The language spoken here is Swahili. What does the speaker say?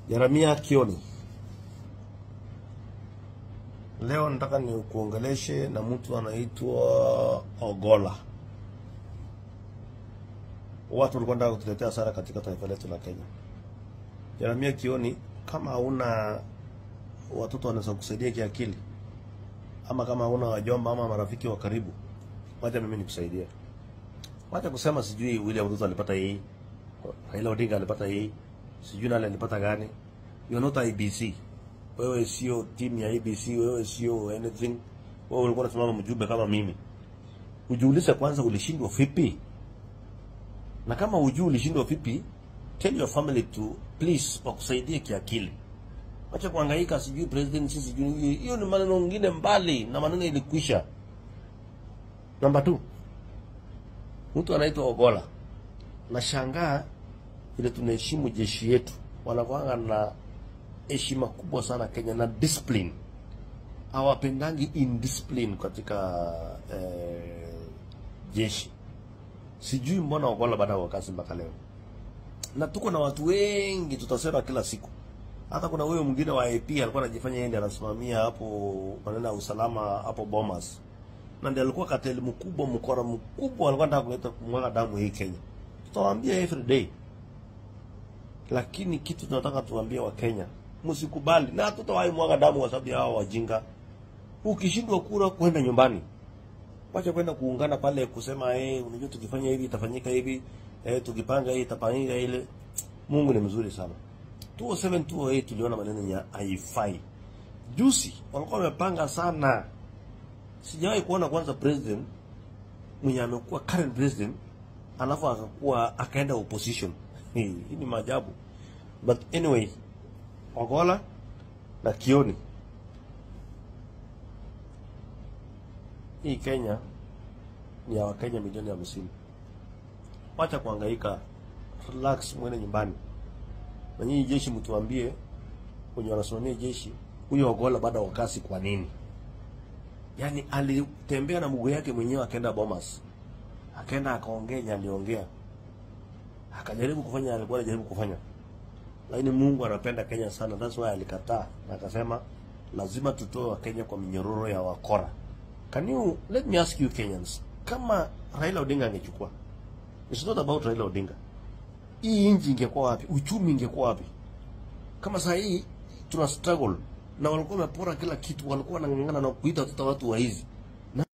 Jeremia Kioni, leo nataka ni kuongeleshe na mtu anaitwa Ogola. Watu walikuwa wanataka kutuletea hasara katika taifa letu la Kenya. Jeremia Kioni, kama hauna watoto wanaweza kusaidia kiakili, ama kama hauna wajomba ama marafiki wa karibu, wacha mimi nikusaidie. Wacha kusema sijui William Ruto alipata hii, Raila Odinga alipata hii, sijui nani alipata gani. You are not IBC. Wewe sio timu ya IBC, wewe sio anything. Wewe ulikuwa unasimama mjumbe kama mimi. Ujiulize kwanza ulishindwa vipi? Na kama ujui ulishindwa vipi, tell your family to please wakusaidie kiakili. Acha kuhangaika sijui president sisi sijui hiyo ni maneno mengine mbali na maneno ilikwisha. Namba 2. Mtu anaitwa Ogola. Nashangaa ile tunaheshimu jeshi yetu. Wanakuanga na heshima kubwa sana Kenya na discipline. Hawapendangi indiscipline katika eh, jeshi. Sijui mbona Ogola baada ya kazi mpaka leo. Na tuko na watu wengi tutasema kila siku. Hata kuna huyo mwingine wa AP alikuwa anajifanya yeye ndiye anasimamia hapo maneno ya usalama hapo Bomas. Na ndiye alikuwa kateli mkubwa, mkora mkubwa, alikuwa anataka kuleta kumwaga damu hii Kenya. Tutawaambia every day. Lakini kitu tunataka tuambie wa Kenya, msikubali na hatutawahi mwaga damu kwa sababu ya hao wajinga. Ukishindwa kura kwenda nyumbani. Wacha kwenda kuungana pale kusema eh, hey, unajua tukifanya hivi itafanyika hivi, eh, tukipanga hii itafanyika ile. Mungu ni mzuri sana. 207 208 tuliona maneno ya haifai. Juzi walikuwa wamepanga sana. Sijawahi kuona kwanza president mwenye amekuwa current president alafu akakuwa akaenda opposition. Hii ni maajabu. But anyway, Ogola na Kioni. Hii Kenya ni ya Wakenya milioni hamsini. Wacha kuhangaika, relax, mwende nyumbani. Na nyinyi jeshi mtuambie wenye wanasimamia jeshi, huyo Ogola baada ya kasi kwa nini? Yaani alitembea na mguu yake mwenyewe akaenda Bomas. Akaenda akaongea aliongea. Akajaribu kufanya alikuwa anajaribu kufanya. Lakini Mungu anapenda Kenya sana. That's why alikataa na akasema lazima tutoe wa Kenya kwa minyororo ya wakora. Can you let me ask you Kenyans, kama Raila Odinga angechukua. It's not about Raila Odinga hii nchi ingekuwa wapi? Uchumi ingekuwa wapi? Kama saa hii tuna struggle na walikuwa wamepora kila kitu, walikuwa wanang'ang'ana na kuita watoto watu wa hizi